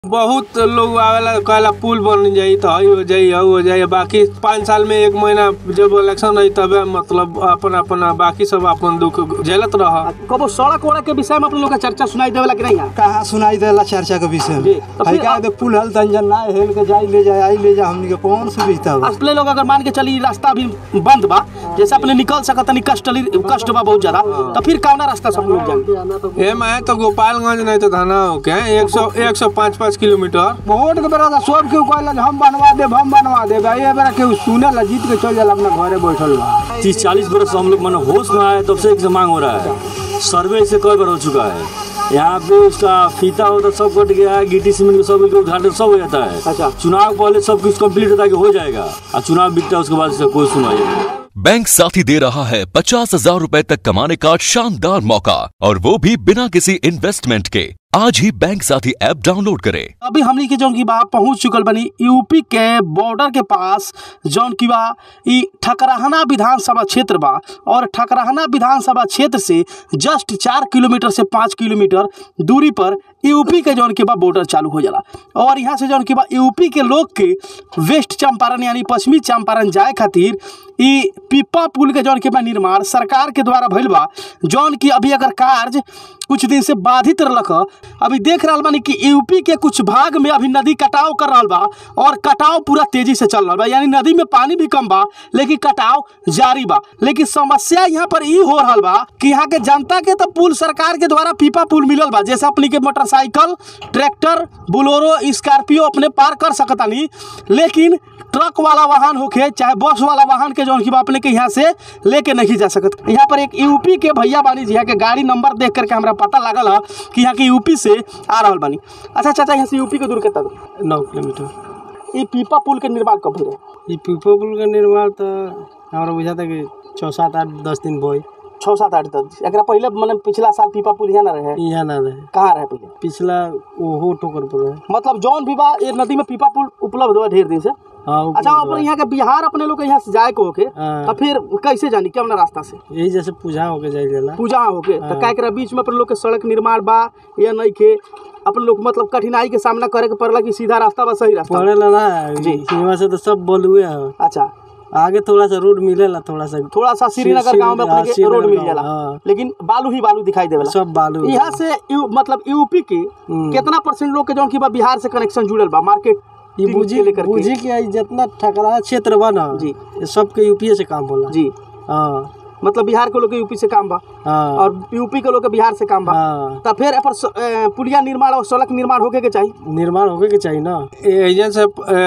बहुत लोग आवेला कहला पुल बन जाई तो हई हो जाई हऊ हो जाई बाकी पाँच साल में एक महीना जब इलेक्शन रही तबे मतलब अपन अपन बाकी सब अपन दुख झेलत रह कबो सड़क वड़क के विषय में अपने लोग का चर्चा सुनाई देवेला कि नहीं यहाँ कहाँ सुनाई देला चर्चा के विषय जी, में तो हई फिर का आप- दे पुल हल तंजन ना हेल के जाई ले जाए आई ले जा हमनी के कौन सुविधा बा असले लोग अगर मान के चली रास्ता अभी बंद बा जैसे अपने निकल सकत नहीं कष्ट ली- कष्ट बा बहुत ज्यादा तो फिर कौना रास्ता सब लोग जाए ए मैं तो गोपालगंज नहीं तो थाना हो के एक सौ एक सौ पाँच पाँच किलोमीटर वोट के बेरा सब केहू कहला जे हम बनवा देब हम बनवा देब आ ये बेरा केहू सुने ला जीत के चल जाला अपना घरे बैठल बा तीस चालीस बरस से हम लोग मैंने होश में आए तब से एक से मांग हो रहा है सर्वे से कई बार हो चुका है यहाँ पे उसका फीता होता सब कट गया है गिट्टी सीमेंट का सब उद्घाटन सब हो जाता है अच्छा। चुनाव पहले सब कुछ कंप्लीट होता है कि हो जाएगा और चुनाव बिकता है उसके बाद से कोई सुनवाई नहीं बैंक साथी दे रहा है पचास हजार रूपए तक कमाने का शानदार मौका और वो भी बिना किसी इन्वेस्टमेंट के आज ही बैंक साथी ऐप डाउनलोड करें अभी हमनी के जौन की बा पहुंच चुकल बनी यूपी के बॉर्डर के पास जौन की बा ई ठकराहना विधानसभा क्षेत्र बा और ठकराहना विधानसभा क्षेत्र से जस्ट चार किलोमीटर से पाँच किलोमीटर दूरी पर यूपी के जौन की बा बॉर्डर चालू हो जाला और यहाँ से जौन की बा यूपी के लोग के वेस्ट चंपारण यानी पश्चिमी चंपारण जाए खातिर ई पिप्पा पुल के जौन के बा निर्माण सरकार के द्वारा भइल बा जौन की अभी अगर कार्य कुछ दिन से बाधित रहलक ह। अभी देख रहल बानी कि यूपी के कुछ भाग में अभी नदी कटाव कर रहल बा और कटाव पूरा तेजी से चल रहल बा यानी नदी में पानी भी कम बा लेकिन कटाव जारी बा लेकिन समस्या यहाँ पर ई हो रहल बा कि यहाँ के जनता के तो पुल सरकार के द्वारा पीपा पुल मिलल बा जैसे अपनी के मोटरसाइकिल ट्रैक्टर बुलोरो स्कॉर्पियो अपने पार कर सकतानी लेकिन ट्रक वाला वाहन होके चाहे बस वाला वाहन के जौन की बा अपने के यहाँ से लेके नहीं जा सकत यहाँ पर एक यूपी के भैया बानी जी यहाँ के गाड़ी नंबर देख करके हमरा पता लागल है कि यहाँ के यूपी से आ रहल बानी अच्छा चाचा यहाँ से यूपी के दूर कितना दूर नौ किलोमीटर ई पीपा पुल के निर्माण कब भइल ये पीपो पुल का निर्माण तो हमारा बुझा था कि छः सात आठ दस दिन बोई छः सात आठ दस एकरा पहले मतलब पिछला साल पीपा पुल यहाँ ना रहे यहाँ ना रहे कहाँ रहे पहले पिछला ओहो ठोकर पर रहे मतलब जौन भी बा ये नदी में पीपा पुल उपलब्ध हुआ ढेर दिन से हाँ ऊपर अच्छा रहे। अपने यहाँ के बिहार अपने लोग के यहाँ से जाए को होके हाँ। तो फिर कैसे जानी केवना रास्ता से यही जैसे पूजा होके जाए जाला पूजा होके तो का एकरा बीच में अपन लोग के सड़क निर्माण बा या नहीं के अपन लोग मतलब कठिनाई के सामना करे के पड़ला कि सीधा रास्ता बा सही रास्ता बा? पढ़े ला ना जी। यहाँ से तो सब बोलुए है अच्छा आगे थोड़ा सा रोड मिलेला थोड़ा सा थोड़ा सा श्रीनगर श्री- गांव में अपने हाँ, के श्रीनगर रोड मिल गाँव, जाला हाँ। लेकिन बालू ही बालू दिखाई देवेला सब बालू यहाँ से यू, मतलब यूपी के कितना परसेंट लोग के जौन की बा बिहार से कनेक्शन जुड़ल बा मार्केट ये बुझी लेकर के बुझी कि जितना ठकरा क्षेत्र बा ना जी। ये सबके यूपीए से काम होला जी हाँ मतलब बिहार के लोग के यूपी से काम बा हाँ और यूपी के लोग के बिहार से काम बा हाँ तो फिर एपर स- ए, पुलिया निर्माण और सड़क निर्माण होके के चाहिए निर्माण होके के चाहिए ना एजेंट से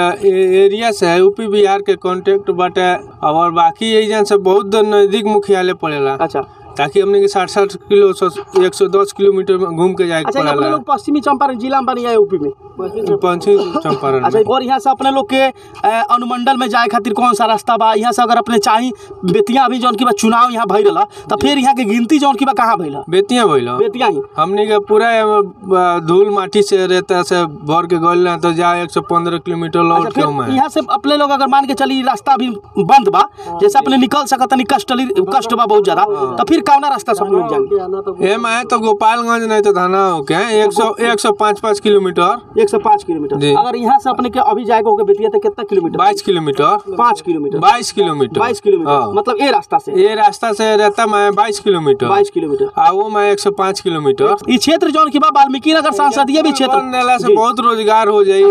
एरिया से यूपी बिहार के कांटेक्ट बाटे और बाकी एजेंट से बहुत नजदीक मुख्यालय पड़ेला अच्छा ताकि हमने के साठ साठ किलो एक सौ दस किलोमीटर में घूम के जाए अच्छा ये अपने पड़ेला लोग पश्चिमी चंपारण जिला में बनी है यूपी में पश्चिम चंपारण अच्छा में और यहाँ से अपने लोग के अ, अनुमंडल में जाए खातिर कौन सा रास्ता बा यहाँ से अगर अपने चाही बेतिया अभी जौन की बा चुनाव यहाँ भइल रहा तो फिर यहाँ के गिनती जौन की बा कहाँ भइल बेतिया भइल बेतिया ही हमने के पूरा अ, धूल माटी से रहता से भर के गल तो जा एक सौ पंद्रह किलोमीटर लौट अच्छा के हम फिर यहाँ से अपने लोग अगर मान के चली रास्ता अभी बंद बा जैसे अपने निकल सकत नहीं कष्ट ली- कष्ट बा बहुत ज्यादा तो फिर कौना रास्ता सब लोग जाएंगे ए मैं तो गोपालगंज नहीं तो थाना हो के एक सौ एक सौ पाँच पाँच किलोमीटर एक सौ पाँच किलोमीटर जी। अगर यहाँ से अपने के अभी जाएगा होगा बेतिया तो कितना किलोमीटर बाईस किलोमीटर पाँच किलोमीटर बाईस किलोमीटर बाईस किलोमीटर हाँ। मतलब ये रास्ता से ये रास्ता से रहता मैं बाईस किलोमीटर बाईस किलोमीटर आ वो मैं एक सौ पाँच किलोमीटर ये क्षेत्र जौन की बा वाल्मीकि नगर सांसदीय भी क्षेत्र नेला से जी। बहुत रोजगार हो जाई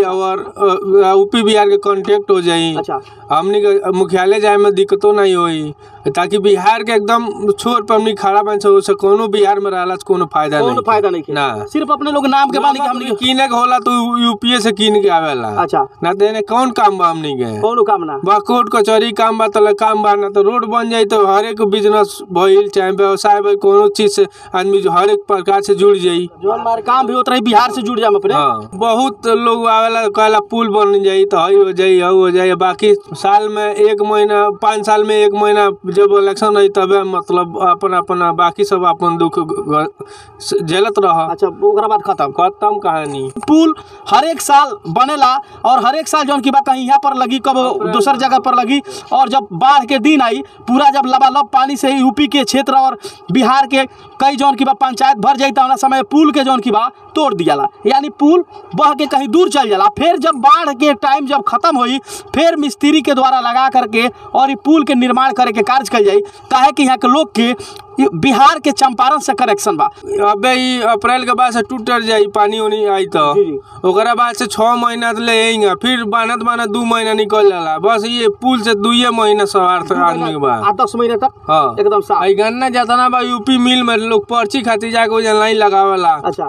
और यूपी बिहार के कांटेक्ट हो जाई अच्छा। हमनी के मुख्यालय जाए में दिक्कतों नहीं होई ताकि बिहार के एकदम छोर पर हमनी खड़ा बन सको से कोनो बिहार में रहला से कोनो फायदा कोनो नहीं फायदा नहीं है ना सिर्फ अपने लोग नाम के बानी कि हमने के- कीने के होला तो यूपीए से कीन के आवेला अच्छा ना तो एने कौन काम बा हमनी के कोनो काम ना बा कोर्ट कचहरी काम बा तले काम बा ना तो रोड बन जाई तो हर एक बिजनेस भइल चाहे व्यवसाय भइल कोनो चीज से आदमी जो हर एक प्रकार से जुड़ जाई जो हमारे काम भी होता रही बिहार से जुड़ जाए अपने हाँ बहुत लोग आवेला कहला पुल बन जाई तो हई हो जाई हऊ हो जाई बाकी साल में एक महीना पाँच साल में एक महीना जब इलेक्शन रही तबे मतलब अपन अपन बाकी सब अपन दुख ग- झेलत रह अच्छा ओकरा बाद खत्म खत्म कहानी पुल हर एक साल बनेला और हर एक साल जौन की बा कहीं यहाँ पर लगी कब दूसर जगह पर लगी और जब बाढ़ के दिन आई पूरा जब लबालब पानी से यूपी के क्षेत्र और बिहार के कई जौन की बा पंचायत भर जाई तो समय पुल के जौन की बा तोड़ दियाला यानी पुल बह के कहीं दूर चल जाला फिर जब बाढ़ के टाइम जब खत्म हुई फिर मिस्त्री के द्वारा लगा करके और ई पुल के निर्माण करे के कार्य कल जाई काहे कि यहाँ के लोग के ई बिहार के चंपारण से कनेक्शन बा अबे ई अप्रैल के बाद से टूट जाई पानी उनी आई तो जी, जी। ओकरा बाद से छह महीना ले आएंगे फिर बानत बानत दू महीना निकल जाला बस ये पुल से दुए महीना सवार था आदमी के बाद आठ दस महीने तक हाँ एकदम साफ आई गन्ना जातना बा यूपी मिल में लोग पर्ची खातिर जाके वजह लाइन लगावेला अच्छा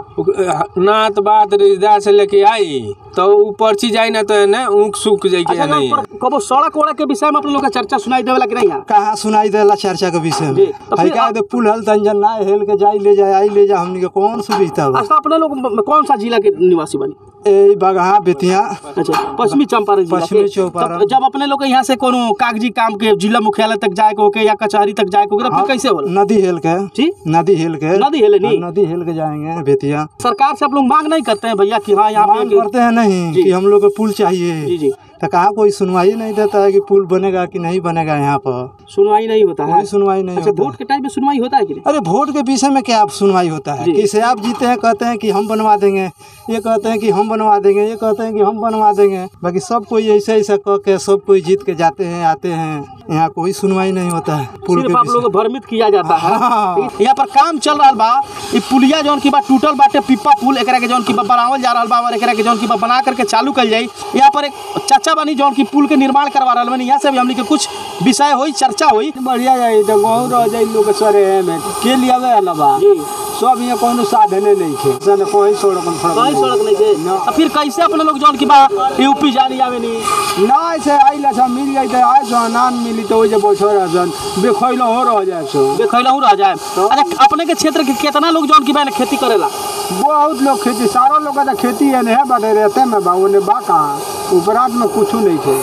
नात बात रिश्तेदार से लेके आई तो ऊ पर्ची जाई ना तो ने ऊँख सूख जाई अच्छा के नहीं पर कबो सड़क वड़क के विषय में अपने लोग का चर्चा सुनाई देवेला कि नहीं यहाँ कहाँ सुनाई देला चर्चा के विषय जी, में तो है फिर का आप- दे पुल हल तंजन ना हेल के जाई ले जाए आई ले जा हमनी के कौन सुविधा बा अच्छा अपने लोग म- कौन सा जिला के निवासी बनी ए बगहा बेतिया अच्छा पश्चिमी चंपारण जिला पश्चिमी के। चंपारण। तब जब अपने लोग के यहाँ से कोनो कागजी काम के जिला मुख्यालय तक जाए के होके या कचहरी तक जाए के होके तो फिर कैसे होला नदी हेल के जी नदी हेल के नदी हेले नहीं? हाँ, नदी हेल के जाएंगे बेतिया सरकार से आप लोग मांग नहीं करते हैं भैया कि हाँ यहाँ मांग पे करते हैं नहीं जी। कि हम लोग को पुल जी चाहिए जी तो कहा कोई सुनवाई नहीं देता है कि पुल बनेगा कि नहीं बनेगा यहाँ पर सुनवाई नहीं होता है कोई सुनवाई नहीं अच्छा होता वोट के टाइम पे सुनवाई होता है कि नहीं अरे वोट के विषय में क्या सुनवाई होता है जी। किसे आप जीते हैं कहते हैं कि हम बनवा देंगे ये कहते हैं कि हम बनवा देंगे ये कहते हैं कि हम बनवा देंगे बाकी सब कोई ऐसा ऐसा कह के सब कोई जीत के जाते हैं आते हैं यहाँ कोई सुनवाई नहीं होता है पुल के सिर्फ आप विषय लोग को भ्रमित किया जाता है हाँ। यहाँ पर काम चल रहा बा ई पुलिया जौन की बा टूटल बाटे पिप्पा पुल एकरा के जौन की बा बनावल जा रहा बा और एकरा के जौन की बा बना करके चालू कल जाई यहाँ पर एक चाचा बनी जौन की पुल के निर्माण करवा रहा बनी यहाँ से भी हमने के कुछ विषय हुई चर्चा हुई बढ़िया जाए तो गाँव रह जाए लोग सरे में के लिए आवे अलावा जी सब यहाँ कोनो साधने नहीं थे सन कोई सड़क कहीं सड़क नहीं थे अब फिर कैसे अपने लोग जौन की बा यूपी जानी आवे नहीं ना ऐसे आइला सब मिल जाए तो आए सो नान मिली तो वही बैठो रह सन बेखैलो हो रह जाए सो देखैलहू रह जाए अच्छा अपने के क्षेत्र के कितना लोग जौन की बा खेती करेला बहुत लोग खेती सारा लोग का तो खेती है नहीं बटे रहते में बा उन्हें बा कहाँ उपरांत में कुछ नहीं थे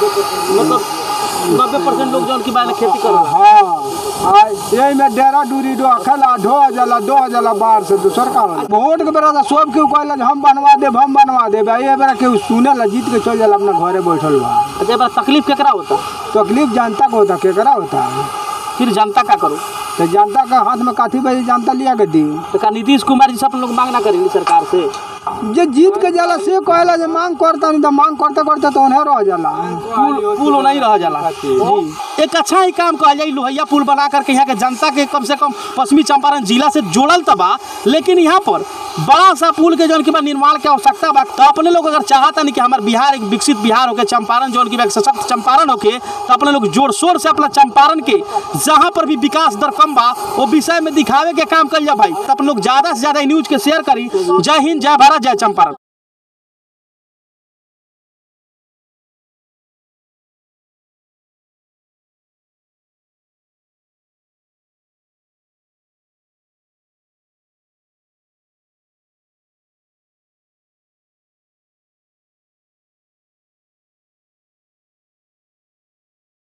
मतलब नब्बे परसेंट लोग जौन की बा खेती करेला हाँ आ यही में डेरा डूरी डो खेला ढो जाला दो जाला बाहर से दूसर का होला। वोट के बेरा तो सब केहू कहला जे हम बनवा देब हम बनवा देब आ ये बेरा केहू सुने ला जीत के चल जाला अपना घरे बैठल बा अच्छा बार तकलीफ केकरा होता तकलीफ जनता को होता केकरा होता फिर जनता का करो तो जनता का हाथ में काथी बजे जनता लिया के दी तो का नीतीश कुमार जी से अपन लोग मांग ना करेंगे सरकार से जे जीत के जाला से कहला जे मांग करता नहीं तो मांग करते करते तो उन्हें रह जाला पुल पुल नहीं रह जाला जी एक अच्छा ही काम कहल जाए लोहिया पुल बना करके यहाँ के जनता के कम से कम पश्चिमी चंपारण जिला से जोड़ल तबा लेकिन यहाँ पर बड़ा सा पुल के जौन की बा निर्माण के आवश्यकता बा तो अपने लोग अगर चाहता नहीं कि हमार बिहार एक विकसित बिहार होके चंपारण जौन की बा एक सशक्त चंपारण होके तो अपने लोग जोर शोर से अपना चंपारण के जहाँ पर भी विकास दर कम बा वो विषय में दिखावे के काम कल जा भाई तो अपन लोग ज्यादा से ज्यादा न्यूज के शेयर करी जय हिंद जय भारत जय चंपारण